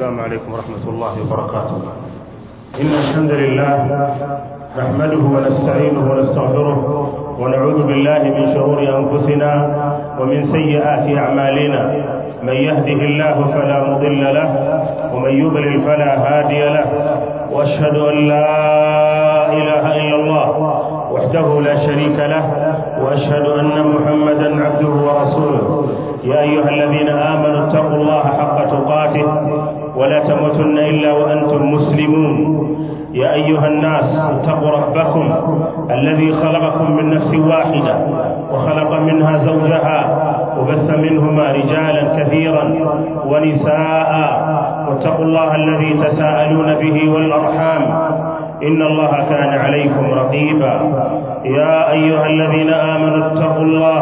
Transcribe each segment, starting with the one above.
السلام عليكم ورحمة الله وبركاته إن الحمد لله نحمده ونستعينه ونستغفره ونعوذ بالله من شرور أنفسنا ومن سيئات أعمالنا من يهده الله فلا مضل له ومن يضلل فلا هادي له وأشهد أن لا إله إلا الله وحده لا شريك له وأشهد أن محمدا عبده ورسوله يا أيها الذين آمنوا اتقوا الله حق تقاته ولا تموتن إلا وأنتم مسلمون يا أيها الناس اتقوا ربكم الذي خلقكم من نفس واحدة وخلق منها زوجها وبث منهما رجالا كثيرا ونساء واتقوا الله الذي تساءلون به والأرحام إن الله كان عليكم رقيبا يا أيها الذين آمنوا اتقوا الله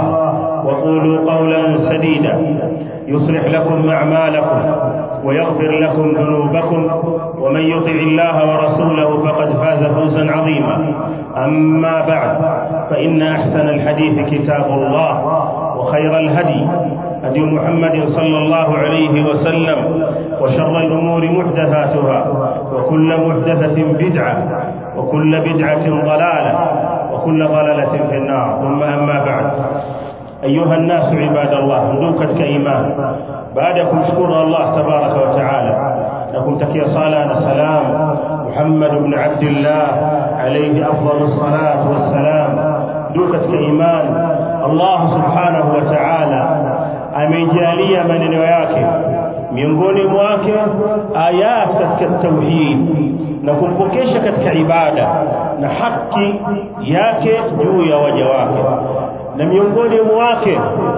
وقولوا قولا سديدا يصلح لكم أعمالكم ويغفر لكم ذنوبكم ومن يطع الله ورسوله فقد فاز فوزا عظيما أما بعد فإن أحسن الحديث كتاب الله وخير الهدي هدي محمد صلى الله عليه وسلم وشر الأمور محدثاتها وكل محدثة بدعة وكل بدعة ضلالة وكل ضلالة في النار ثم أما بعد أيها الناس عباد الله ندوكت كإيمان بعدكم شكر الله تبارك وتعالى لكم تكي صلاة سلام محمد بن عبد الله عليه أفضل الصلاة والسلام دوكت كإيمان الله سبحانه وتعالى amejalia maneno yake miongoni mwake ayat katika tauhid na kumpokesha katika ibada na haki yake juu ya waja wake na miongoni mwake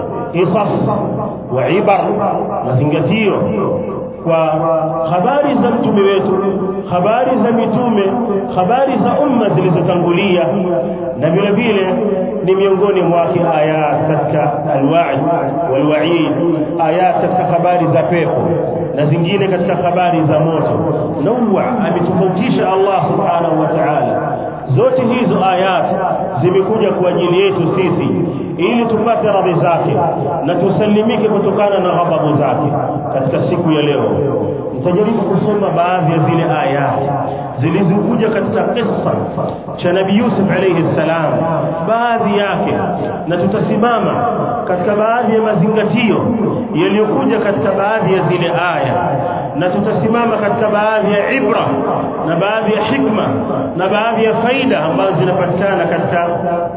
qisas wa ibar mazingatio kwa habari za mtume wetu habari za mitume habari za umma zilizotangulia na vile vile ni miongoni mwake ayat katika alwaid walwaid ayat katika habari za pepo na zingine katika habari za moto nawa ametofautisha Allah subhanahu wa ta'ala zote hizo ayat zimekuja kwa ajili yetu sisi ili tupate radhi zake na tusalimike kutokana na ghadhabu zake katika siku ya leo nitajaribu kusoma baadhi ya zile ayat zilizokuja katika kisa cha Nabii Yusuf alayhi salam baadhi yake na tutasimama katika baadhi ya mazingatio yaliyokuja katika baadhi ya zile aya na tutasimama katika baadhi ya ibra na baadhi ya hikma na baadhi ya faida ambazo zinapatikana katika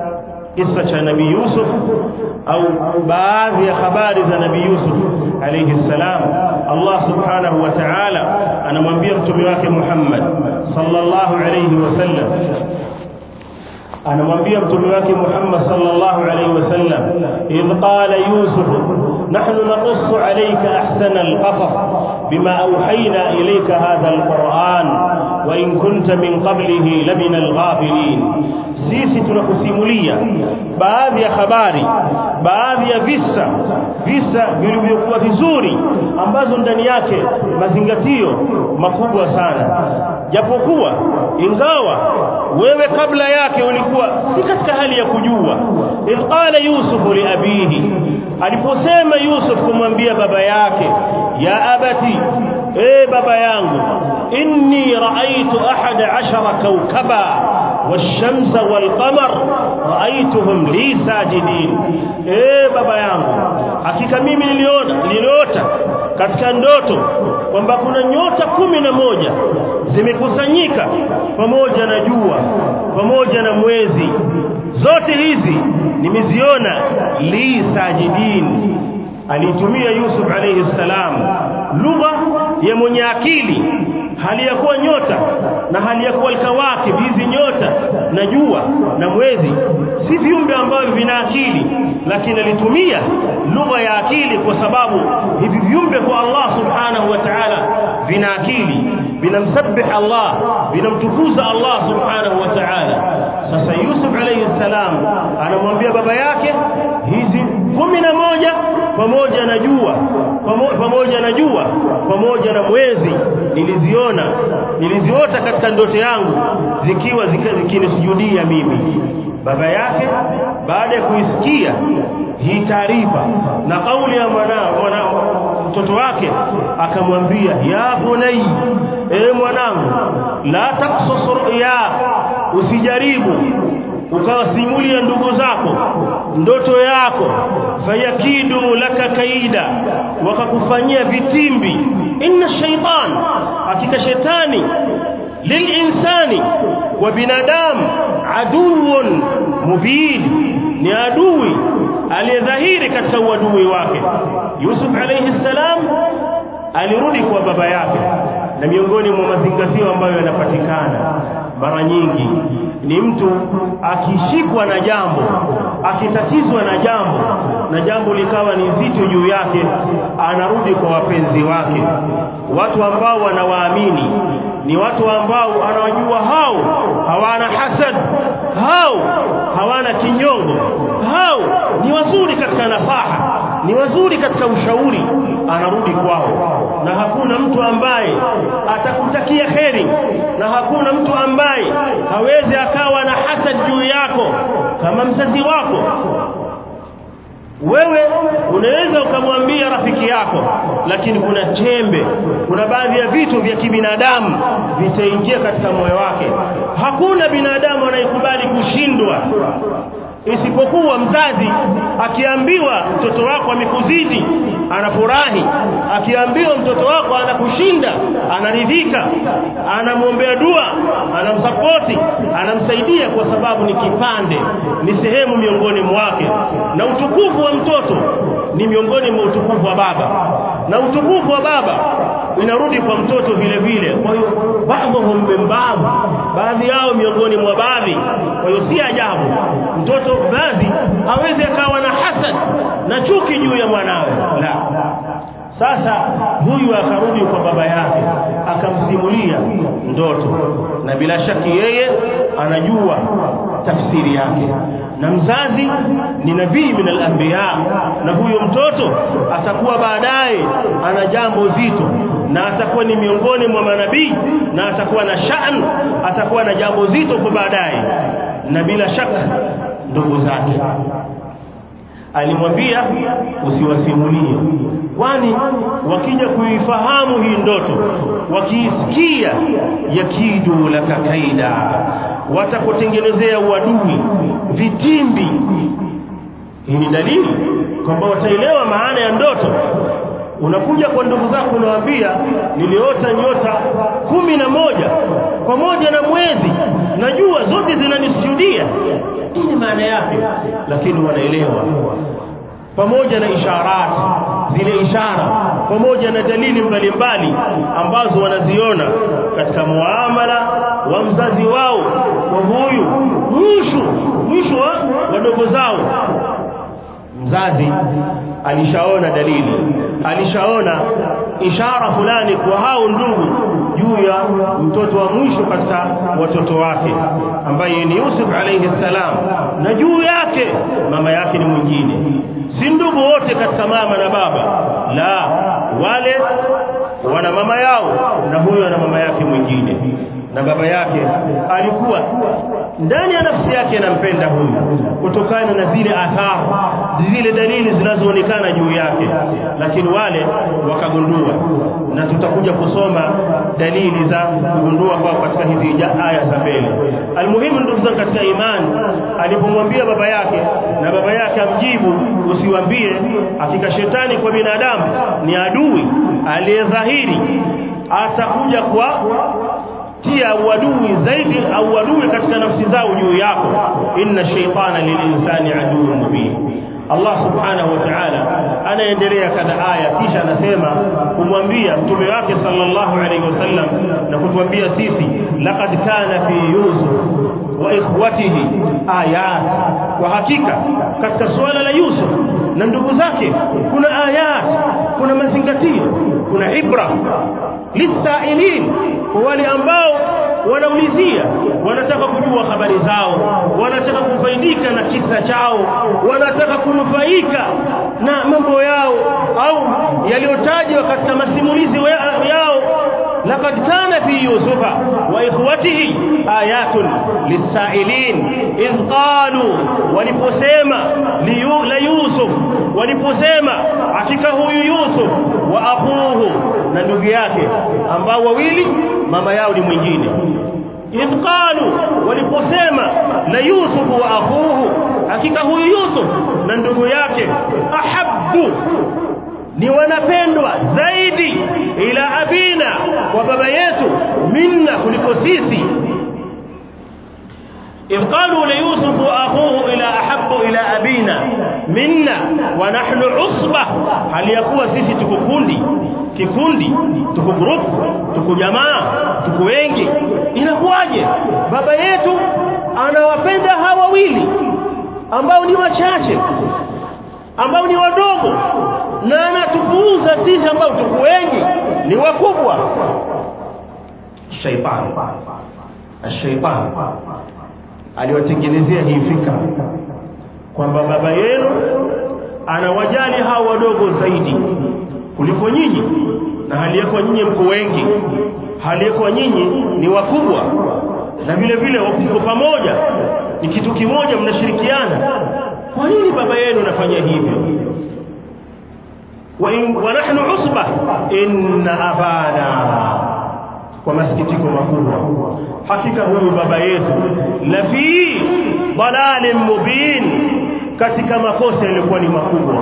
kisa cha Nabii Yusuf au baadhi ya habari za Nabii Yusuf alayhi salam Allah subhanahu wa ta'ala anamwambia mtume wake Muhammad sallallahu alayhi wasallam anamwambia mtume wake Muhammad sallallahu alayhi wasallam idh qala yusuf nahnu naqussu alayka ahsana alqasas bima awhayna ilayka hadha alquran wa in kunta min qablihi lamina alghafilin sisi tunakusimulia baadhi ya habari baadhi ya visa visa vilivyokuwa vizuri ambazo ndani yake mazingatio makubwa sana japokuwa ingawa wewe kabla yake ulikuwa si katika hali ya kujua idh qala yusuf li abihi aliposema yusuf kumwambia baba yake ya abati e baba yangu inni raaitu ahada ashara kawkaba والشمس والقمر رأيتهم لي ساجدين eh baba yangu hakika mimi niliona niliota katika ndoto kwamba kuna nyota kumi na moja zimekusanyika pamoja na jua pamoja na mwezi zote hizi nimeziona li sajidin alitumia Yusuf alayhi salam lugha ya mwenye akili hali ya kuwa nyota na hali ya kuwa alkawakib hizi nyota na jua na mwezi si viumbe ambavyo vina akili lakini alitumia lugha ya akili kwa sababu hivi viumbe kwa Allah subhanahu wa ta'ala vina akili vinamsabbih Allah vinamtukuza Allah subhanahu wa ta'ala sasa Yusuf alayhi salam anamwambia baba yake hizi kumi na moja pamoja na jua pamoja na jua pamoja na mwezi niliziona niliziota katika ndoto yangu zikiwa zikinisujudia mimi baba yake baada ya kuisikia hii taarifa na kauli ya mwanao mwana mtoto wake akamwambia ya bunai e mwanangu la taksus ru'ya usijaribu ukawasimulia ndugu zako ndoto yako fayakidu laka kaida wakakufanyia vitimbi inna shaytan hakika shetani lilinsani wa binadamu aduun mubin ni adui aliyedhahiri katika uadui wake Yusuf alayhi salam alirudi kwa baba yake na miongoni mwa mazingatio ambayo yanapatikana mara nyingi ni mtu akishikwa na jambo akitatizwa na jambo na jambo likawa ni zito juu yake anarudi kwa wapenzi wake watu ambao wanawaamini ni watu ambao anawajua hao hawana hasad hao hawana kinyongo hao ni wazuri katika nafaha ni wazuri katika ushauri anarudi kwao na hakuna mtu ambaye atakutakia kheri na hakuna mtu ambaye hawezi akawa na hasad juu yako kama mzazi wako wewe unaweza ukamwambia rafiki yako lakini kuna chembe kuna baadhi ya vitu vya kibinadamu vitaingia katika moyo wake hakuna binadamu anayekubali kushindwa isipokuwa mzazi akiambiwa mtoto wako amekuzidi anafurahi akiambiwa mtoto wako anakushinda anaridhika anamwombea dua anamsapoti anamsaidia kwa sababu ni kipande ni sehemu miongoni mwake na utukufu wa mtoto ni miongoni mwa utukufu wa baba na utukufu wa baba inarudi kwa mtoto vile vile kwa hiyo baadhihum min baadhi baadhi yao miongoni mwa baadhi kwa hiyo si ajabu mtoto baadhi hawezi akawa na hasad na chuki juu ya mwanawe la sasa huyu akarudi kwa baba yake akamsimulia ndoto na bila shaki yeye anajua tafsiri yake na mzazi ni nabii min al-anbiya na huyo mtoto atakuwa baadaye ana jambo zito na atakuwa ni miongoni mwa manabii na atakuwa na shan atakuwa na jambo zito kwa baadaye na bila shaka ndugu zake alimwambia usiwasimulie kwani wakija kuifahamu hii ndoto wakiisikia yakidu laka kaida watakutengenezea uadui vitimbi hii ni dalili kwamba wataelewa maana ya ndoto unakuja kwa ndugu zako unawaambia niliota nyota kumi na moja pamoja na mwezi najua zote zinanisujudia nini maana yake lakini wanaelewa pamoja na isharat zile ishara pamoja na dalili mbalimbali ambazo wanaziona katika muamala wa mzazi wao kwa huyu mwisho mwisho wa wadogo zao mzazi alishaona dalili alishaona ishara fulani kwa hao ndugu juu ya mtoto wa mwisho katika watoto wake ambaye ni Yusuf alayhi salam na juu yake mama yake ni mwingine si ndugu wote katika mama na baba la wale wana mama yao na huyo ana mama yake mwingine na baba yake alikuwa ndani ya nafsi yake anampenda huyu kutokana na zile athari zile dalili zinazoonekana juu yake lakini wale wakagundua na tutakuja kusoma dalili za kugundua kwao katika hizi aya za mbele almuhimu ndugu zangu katika imani alipomwambia baba yake na baba yake amjibu usiwambie hakika shetani kwa binadamu ni adui aliyedhahiri atakuja kwa tia uadui zaidi au uadui katika nafsi zao juu yako inna shaytana lilinsani aduwwun mubin Allah subhanahu wa ta'ala anaendelea kadha aya kisha anasema kumwambia mtume wake sallallahu alayhi wasallam na kutuambia sisi laqad kana fi yusuf wa ikhwatihi ayat kwa hakika katika suala la Yusuf na ndugu zake kuna ayat kuna mazingatio kuna ibra lisailin kwa wale ambao wanaulizia wanataka kujua habari zao wanataka kufaidika na kisa chao wanataka kunufaika na mambo yao au yaliyotajwa katika masimulizi yao لقد كان في يوسف واخوته ايات للسائلين اذ قالوا waliposema la Yusuf waliposema hakika huyu Yusuf wa akhuhu na ndugu yake ambao wawili mama yao ni mwingine idh qalu waliposema la yusuf wa akhuhu hakika huyu yusuf na ndugu yake ahabbu ni wanapendwa zaidi ila abina kwa baba yetu minna kuliko sisi إذ قالوا ليوسف وأخوه إلى أحب إلى أبينا منا ونحن عصبة هل يكون sisi tuko kundi kikundi tuko group tuko jamaa tuko wengi inakuwaje baba yetu anawapenda hawa wawili ambao ni wachache ambao ni wadogo na anatupuuza sisi ambao tuko wengi ni wakubwa shaitani shaitani aliwatengenezea hii fikra kwamba baba yenu anawajali hao wadogo zaidi kuliko nyinyi na hali yako nyinyi mko wengi hali yako nyinyi ni wakubwa na vile vile mko pamoja ni kitu kimoja mnashirikiana kwa nini baba yenu anafanya hivyo wa, in, wa nahnu usba inna abana kwa masikitiko makubwa hakika huyu baba yetu la fi dalalin mubin katika makosa yalikuwa ni makubwa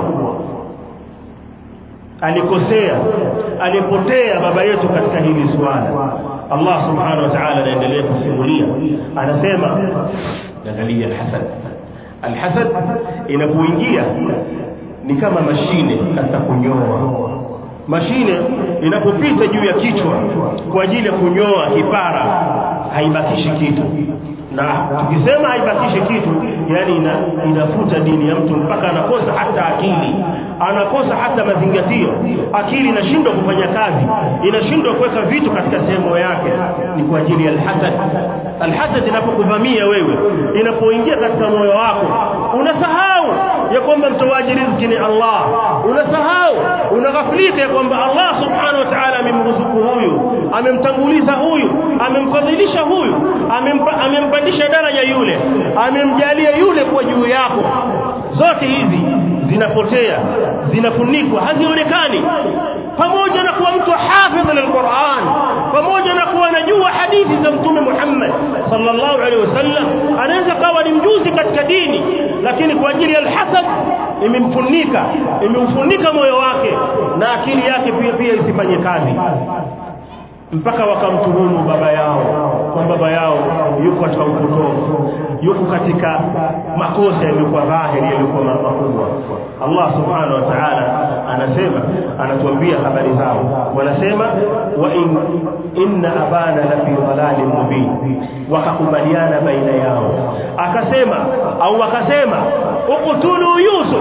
alikosea alipotea baba yetu katika hili swala Allah subhanahu wa ta'ala anaendelea kusimulia anasema angalia alhasad alhasad inapoingia ni kama mashine katika kunyoa mashine inapopita juu ya kichwa kwa ajili ya kunyoa kipara haibakishi kitu na tukisema haibakishi kitu yani ina, inafuta dini ya mtu mpaka anakosa hata akili anakosa hata mazingatio akili inashindwa kufanya kazi inashindwa kuweka vitu katika sehemu yake ni kwa ajili ya alhasad alhasad inapokuvamia wewe inapoingia katika moyo wako unasahau ya kwamba mtoaji riziki ni Allah unasahau unaghafilika ya kwamba Allah subhanahu wa ta'ala amemruzuku huyu amemtanguliza huyu amemfadhilisha huyu amempa, amempandisha daraja yule amemjalia yule kwa juu yako zote hizi zinapotea zinafunikwa hazionekani pamoja na kuwa mtu hafidh lilquran pamoja na kuwa anajua hadithi za mtume Muhammad sallallahu alaihi wasallam anaweza kawa ni mjuzi katika dini lakini kwa ajili ya alhasad imemfunika imemfunika moyo wake na akili yake pia pia isifanye kazi mpaka wakamtuhumu baba yao kwa baba yao yuko katika upotofu yuko katika makosa yaliyokuwa dhahiri yaliyokuwa makubwa Allah subhanahu wa ta'ala anasema anatuambia habari zao wanasema wa in inna abana la fi dhalalin mubin wakakubaliana baina yao akasema au wakasema uqtulu yusuf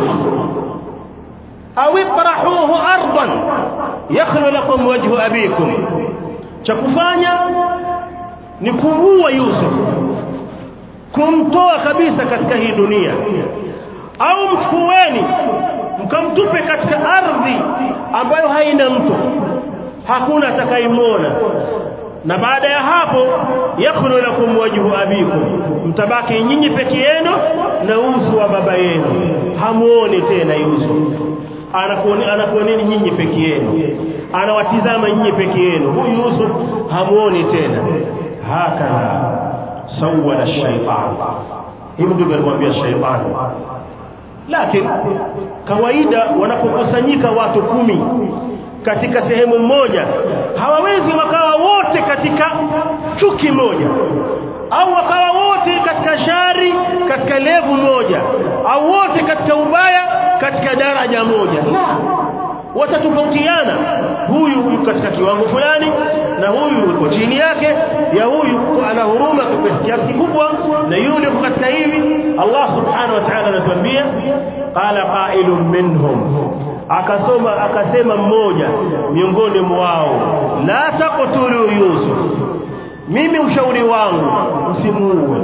au itrahuhu ardan yakhlu lakum wajhu abikum cha kufanya ni kumuua Yusuf kumtoa kabisa katika hii dunia au mchukueni mkamtupe katika ardhi ambayo haina mtu hakuna atakayemwona na baada ya hapo yakhlu lakum wajhu abikum mtabaki nyinyi peke yenu na uso wa baba yenu hamuoni tena Yusuf anakuoni anakuoneni nyinyi peke yenu anawatizama nyinyi peke yenu huyu Yusuf hamuoni tena hakana sawala shaytan hivi ndivyo alimwambia shaytani lakini kawaida wanapokusanyika watu kumi katika sehemu moja hawawezi wakawa wote katika chuki moja au wakawa wote katika shari katika levu moja au wote katika ubaya katika daraja moja la watatofautiana huyu yuko katika kiwango fulani na huyu yuko chini yake ya huyu ana huruma kwa kiasi kikubwa na yule yuko katika hivi Allah subhanahu wa ta'ala anatuambia qala qailun minhum akasoma akasema mmoja miongoni mwao la taqtulu yusuf mimi ushauri wangu msimuue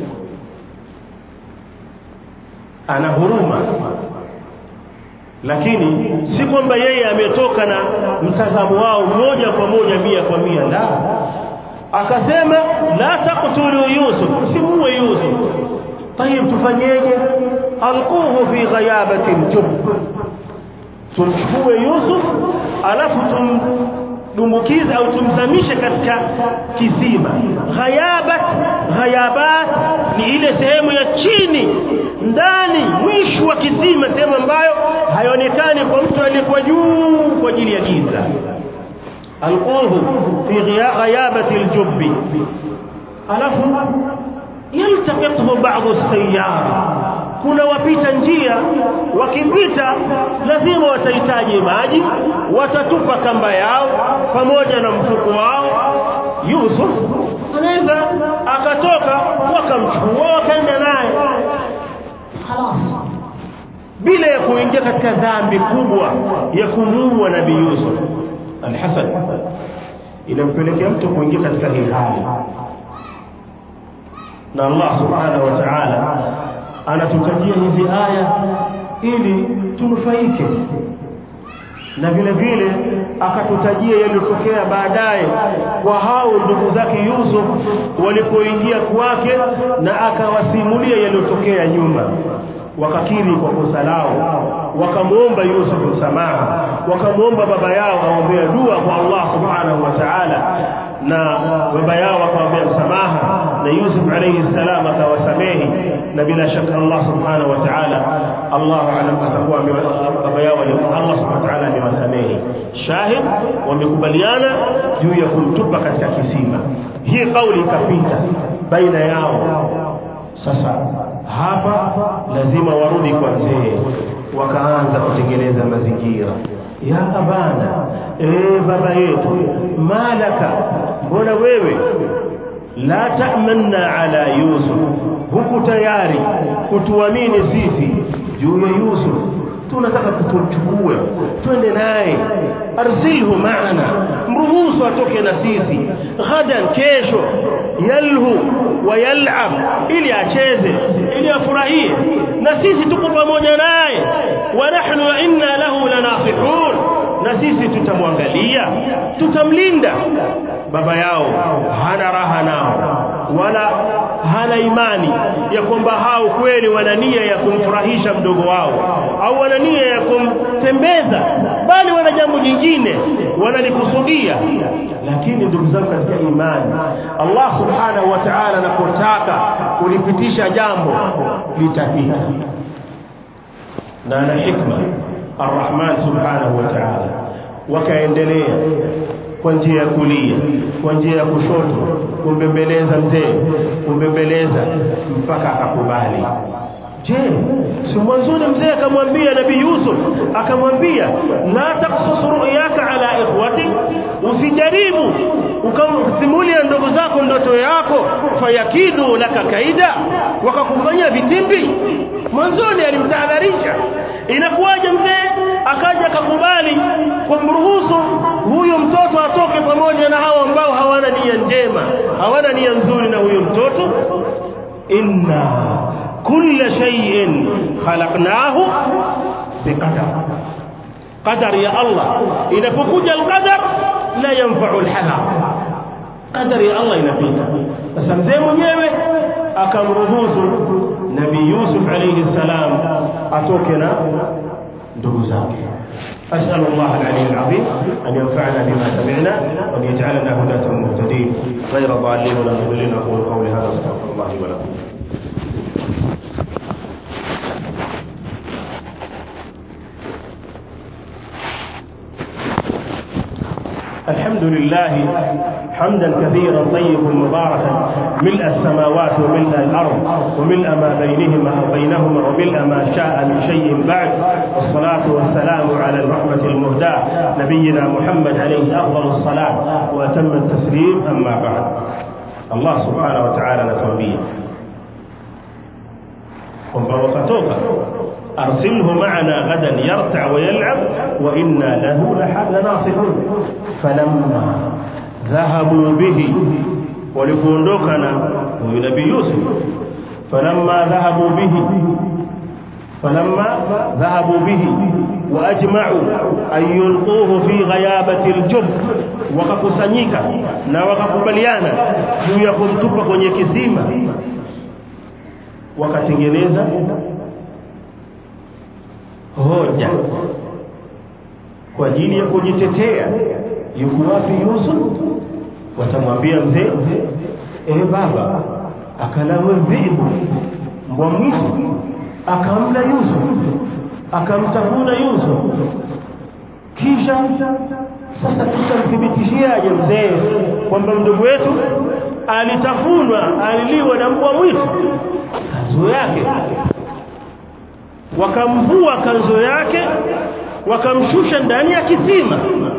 ana huruma lakini si kwamba yeye ametoka na mtazamo wao moja kwa moja mia kwa mia la akasema la taqtulu yusuf msimuue yusuf tayib tufanyeje alquhu fi ghayabatin jub tumchukue Yusuf alafu tumdumbukize au tumzamishe katika kisima ghayabat ghayabat ni ile sehemu ya chini ndani mwisho wa kisima sehemu ambayo haionekani kwa mtu aliyekuwa juu kwa ajili ya giza alquhu fi ghayabati aljubbi alafu yaltaqithu ba'd as-sayyara kuna wapita njia wakipita lazima watahitaji maji watatupa kamba yao pamoja na mfuko wao Yusuf anaweza akatoka wakamchukua wakaenda naye bila ya kuingia katika dhambi kubwa ya kumuua nabii Yusuf alhasan inampelekea mtu kuingia katika hii hali na Allah subhanahu wa ta'ala anatutajia hizi aya ili tunufaike na vile vile akatutajia yaliyotokea baadaye kwa hao ndugu zake Yusuf walipoingia kwake na akawasimulia yaliyotokea nyuma wakakiri kwa kosa lao wakamuomba Yusuf msamaha wakamuomba baba yao aombea dua kwa Allah subhanahu wa ta'ala na baba yao akamwambia msamaha na Yusuf alayhi salam akawasamehi na bila shaka Allah subhanahu wa ta'ala Allah alam atakuwa baba yao Allah subhanahu wa ta'ala amewasamehi shahid wamekubaliana juu ya kumtupa katika kisima hii kauli ikapita baina yao sasa hapa lazima warudi kwa mzee wakaanza kutengeneza mazingira ya abana eh baba yetu malaka mbona wewe la ta'manna ala yusuf huku tayari kutuamini sisi juu ya yusuf tunataka kutuchukue twende naye arsilhu maana mruhusu atoke na sisi ghadan kesho yalhu wa yal'ab ili acheze ili afurahie na sisi tuko pamoja naye wa nahnu wa inna lahu lanasihun na sisi tutamwangalia tutamlinda baba yao hana raha nao wala hana imani ya kwamba hao kweli wana nia ya kumfurahisha mdogo wao au wana nia ya kumtembeza bali wana jambo jingine wanalikusudia lakini ndugu zangu katika imani Allah subhanahu wa ta'ala anapotaka kulipitisha jambo litapita na ana hikma Ar-Rahman subhanahu wa ta'ala wakaendelea kwa njia ya kulia kwa njia ya kushoto kumbembeleza mzee kumbembeleza mpaka akakubali je si mwanzoni mzee akamwambia nabii Yusuf akamwambia la taqsus ru'yaka ala ikhwati usijaribu ukamsimulia ndugu zako ndoto yako fayakidu laka kaida wakakufanyia vitimbi mwanzoni alimtahadharisha inakuwaje mzee akaja akakubali kumruhusu huyo mtoto atoke pamoja na hao ambao hawana nia njema hawana nia nzuri na huyo mtoto inna kulla shay'in khalaqnahu biqadar qadar ya Allah inapokuja alqadar la yanfa'u alhadar qadar ya Allah inapita sasa mzee mwenyewe akamruhusu nabii Yusuf alayhi salam atoke na ndugu zake أسأل الله العلي العظيم أن ينفعنا بما سمعنا وأن يجعلنا هداة مهتدين غير ضالين ولا مضلين أقول قولي هذا أستغفر الله ولكم الحمد لله حمدا كثيرا طيبا مباركا ملء السماوات وملء الارض وملء ما بينهما وبينهما وملء ما شاء من شيء بعد والصلاه والسلام على الرحمه المهداه نبينا محمد عليه افضل الصلاه واتم التسليم اما بعد الله سبحانه وتعالى نتوبيه kwamba wakatoka arsilhu ma'ana ghadan yarta' wa yal'ab wa inna lahu lanasihun falamma dhahabu bihi walipoondoka na huyu nabii Yusuf falamma dhahabu bihi falamma dhahabu bihi wa ajma'u an yulquhu fi ghayabati aljub wakakusanyika na wakakubaliana juu ya kumtupa kwenye kisima wakatengeneza hoja kwa ajili ya kujitetea yuko wapi Yusuf watamwambia mzee eh baba akalawe dhibu mbwa mwitu akamla Yusuf akamtafuna Yusuf kisha sasa tutamthibitishiaje mzee kwamba mdogo wetu alitafunwa aliliwa na mbwa mwitu kanzo yake wakamvua kanzo yake wakamshusha ndani ya kisima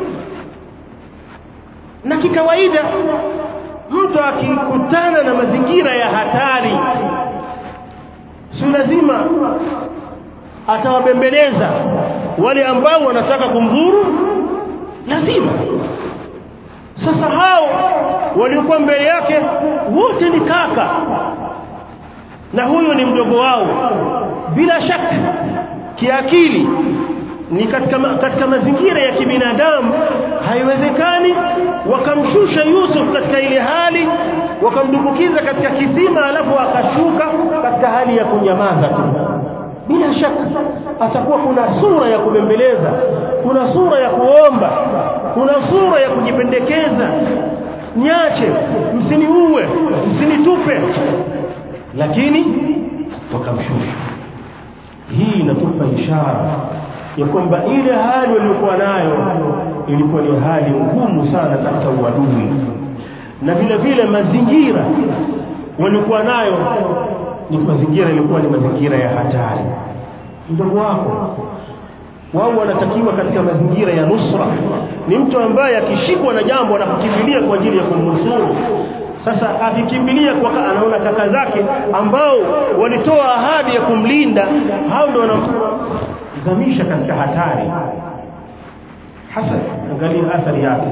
na kikawaida mtu akikutana na mazingira ya hatari si lazima atawabembeleza wale ambao wanataka kumdhuru lazima sasa hao waliokuwa mbele yake wote ni kaka na huyo ni mdogo wao bila shaka kiakili ni katika, katika mazingira ya kibinadamu haiwezekani wakamshusha Yusuf katika ile hali wakamdumbukiza katika kisima alafu akashuka katika hali ya kunyamaza tu bila shaka atakuwa kuna sura ya kubembeleza kuna sura ya kuomba kuna sura ya kujipendekeza niache msiniue msinitupe lakini wakamshusha hii inatupa ishara ya kwamba ile hali waliokuwa nayo ilikuwa ni hali ngumu sana katika uadui na vile vile mazingira waliokuwa nayo ni mazingira ilikuwa ni mazingira ya hatari mdogo wako wao wanatakiwa katika mazingira ya nusra ni mtu ambaye akishikwa na jambo anakukimbilia kwa ajili ya kumnusuru sasa akikimbilia kwa anaona kaka zake ambao walitoa ahadi ya kumlinda hao ndio wanamzamisha katika hatari hasa angalia athari yake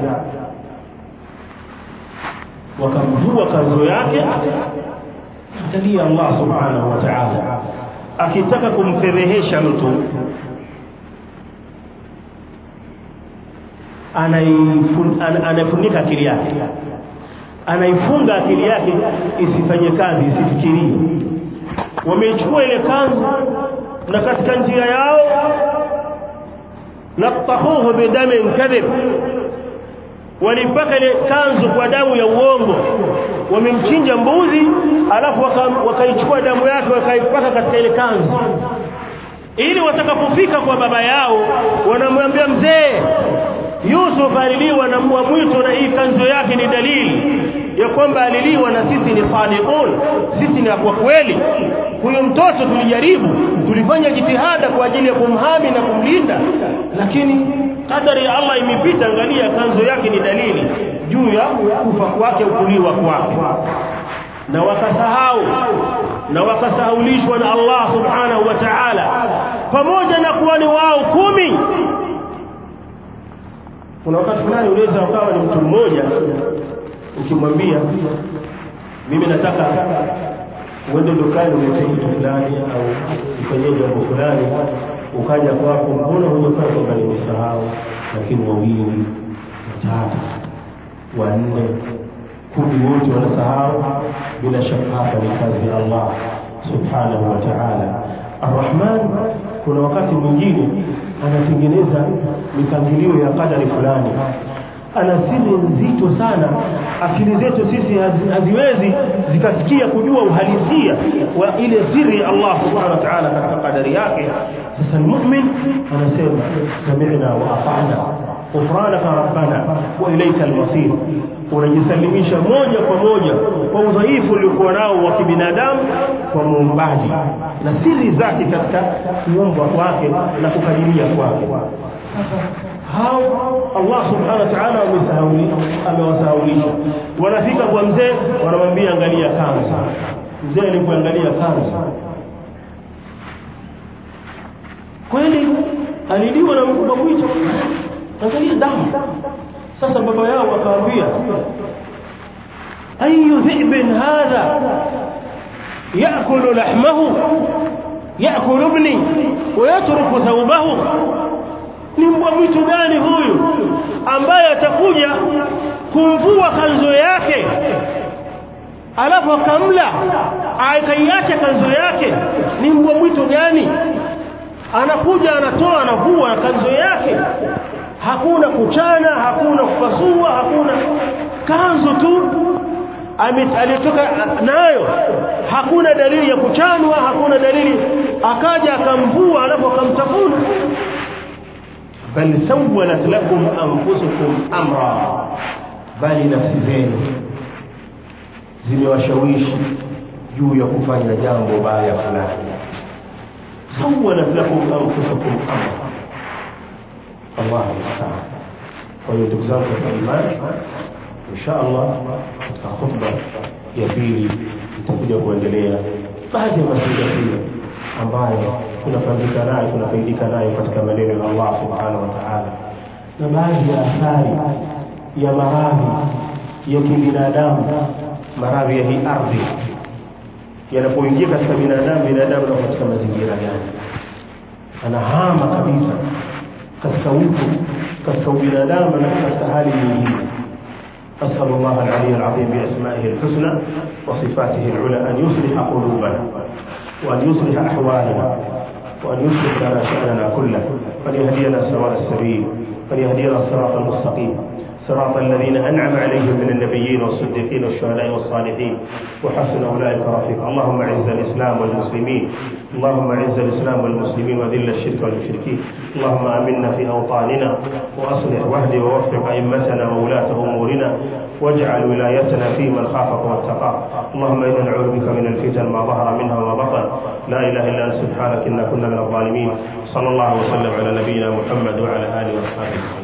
wakamvua kanzo yake angalia Allah subhanahu wa ta'ala akitaka kumfedhehesha mtu anaifunika akili yake anaifunga akili yake isifanye kazi isifikirie wameichukua ile kanzu na katika njia yao laqahuhu bidamin kadhib walipaka ile kanzu kwa damu ya uongo wamemchinja mbuzi alafu wakaichukua waka damu yake wakaipaka katika ile kanzu ili watakapofika kwa baba yao wanamwambia mzee Yusuf aliliwa na mbwa mwitu na hii kanzo yake ni dalili ya kwamba aliliwa na sisi ni sadiqun sisi ni kwa kweli huyo mtoto tulijaribu tulifanya jitihada kwa ajili ya kumhami na kumlinda lakini kadari ya Allah imepita angalia kanzo yake ni dalili juu ya kufa kwake ukuliwa kwake na wakasahau na wakasahaulishwa na Allah subhanahu wa ta'ala pamoja na kuwa ni wao kumi kuna wakati fulani unaweza ukawa ni mtu mmoja ukimwambia mimi nataka uende dukani ulete kitu fulani au ufanyie jambo fulani ukaja kwako mbona hujafanya kwamba nimesahau lakini wawili watatu wanne kumi wote wanasahau bila shaka hapa ni kazi ya Allah subhanahu wa ta'ala arrahman kuna wakati mwingine anatengeneza mipangilio ya kadari fulani ana siri nzito sana akili zetu sisi hazi, haziwezi zikasikia kujua uhalisia wa ile siri ya Allah subhanahu wa ta'ala katika kadari yake sasa mu'min anasema sami'na wa ata'na ghufranaka rabbana wa ilayka al-masir unajisalimisha moja kwa moja kwa udhaifu uliokuwa nao wa kibinadamu kwa muumbaji na siri zake katika kuumbwa kwake na kukadiria kwake hao Allah subhanahu wa ta'ala amewasahaulisha wanafika kwa mzee wanamwambia angalia kansa mzee alipoangalia kansa kweli aliliwa na mkubwa mwicho angalia damu sasa baba yao akamwambia ayu dhibin hadha yakulu lahmahu yakulu ibni wayatruku thawbahu ni mbwa mwitu gani huyu ambaye atakuja kumvua kanzo yake alafu akamla akaiacha kanzo yake ni mbwa mwitu gani anakuja anatoa anavua kanzo yake hakuna kuchana hakuna kupasua hakuna kanzu tu alitoka nayo hakuna dalili ya kuchanwa hakuna dalili akaja akamvua alafu akamtafuna bal sawalat lakum anfusukum amra bali nafsi zenu zimewashawishi juu ya kufanya jambo baya fulani sawalat lakum anfusukum amra Allah musta'an kwa hiyo ndugu zangu katika imani insha Allah katika khutba ya pili itakuja kuendelea baadhi ya mazingatio ambayo tunafaidika nayo tunafaidika nayo katika maneno ya Allah subhanahu wa ta'ala na baadhi ya athari ya maradhi ya kibinadamu maradhi ya hii ardhi yanapoingia katika binadamu binadamu na katika mazingira gani anahama kabisa katika utu katika ubinadamu na katika hali nyingine أسأل الله العلي العظيم بأسمائه الحسنى وصفاته العلى أن يصلح قلوبنا وأن يصلح أحوالنا وأن يصلح لنا شأننا كله وأن يهدينا سواء السبيل وأن يهدينا الصراط المستقيم صراط الذين أنعم عليهم من النبيين والصديقين والشهداء والصالحين وحسن أولئك رفيقا اللهم أعز الإسلام والمسلمين اللهم أعز الإسلام والمسلمين وذل الشرك والمشركين اللهم آمنا في أوطاننا وأصلح واهد ووفق أئمتنا وولاة أمورنا واجعل ولايتنا في من خافك واتقاك اللهم إنا نعوذ بك من الفتن ما ظهر منها وما بطن لا إله إلا أنت سبحانك إنا كنا من الظالمين صلى الله وسلم على نبينا محمد وعلى آله وصحبه وسلم